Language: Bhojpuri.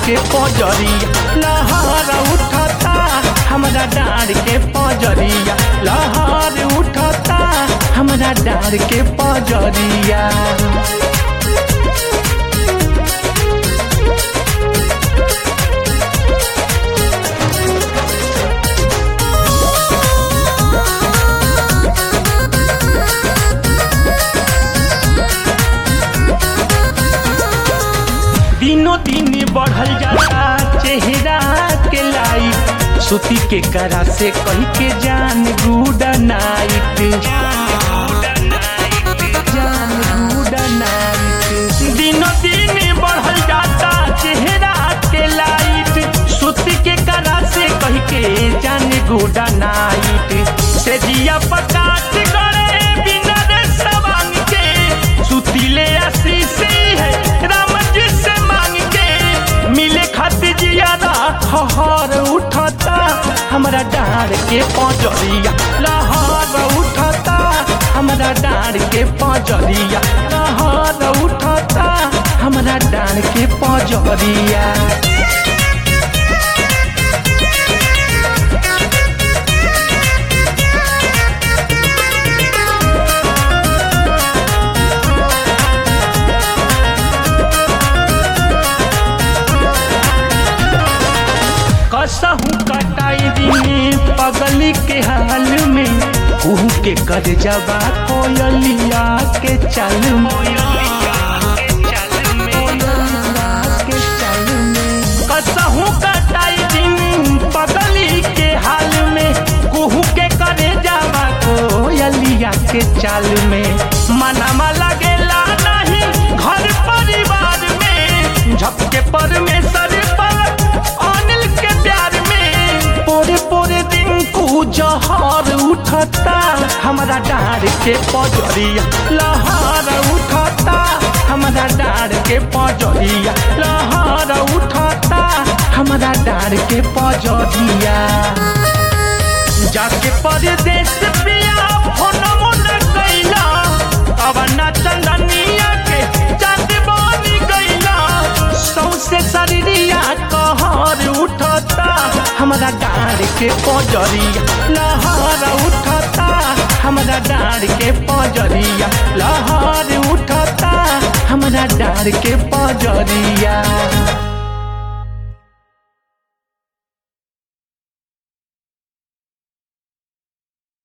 के पजरिया लहर उठता हमरा डार के पजरिया लहर उठता हमरा डार के पजरिया दिनों दिन बढ़ल जाता चेहरा के लाइट सुती के करा से कह के जान गुड नाइट जान गुड नाइट दिनों दिन बढ़ल जाता चेहरा के लाइट सुती के करा से कह के जान गुड नाइट से दिया पकाट गड़े बिना रे सवांग के सुतीले आशीष है राम जी से मांग के मिले खातिर जियादा हहर उठता हमरा डार के पजरिया लहर उठता हमरा डार के पजरिया लहर उठता हमरा डार के पजरिया कसहू कटाई दिने पगली के हाल में कुहू के कर जबा कोयलिया के चल कसहू कटाई दिन पगली के हाल में कुहू के करे जावा कोयलिया के चाल में मनमा लगेला नहीं घर परिवार में झपके परमेश्वर पर अनिल के प्यार में पोरे पोरे दिन कु जहर उठता हमरा डार के पजरिया लहर उठता हमरा डार के पजरिया लहर उठता हमरा डार के पजरिया जाके परदेश पिया फोनमो न कैला अब ना चंदनिया के चांद बनी गईला सौसे शरीरिया कहर उठता हमरा डार के पजरिया लहर उठता हमरा डार के पजरिया लहर उठता हमरा डार के पजरिया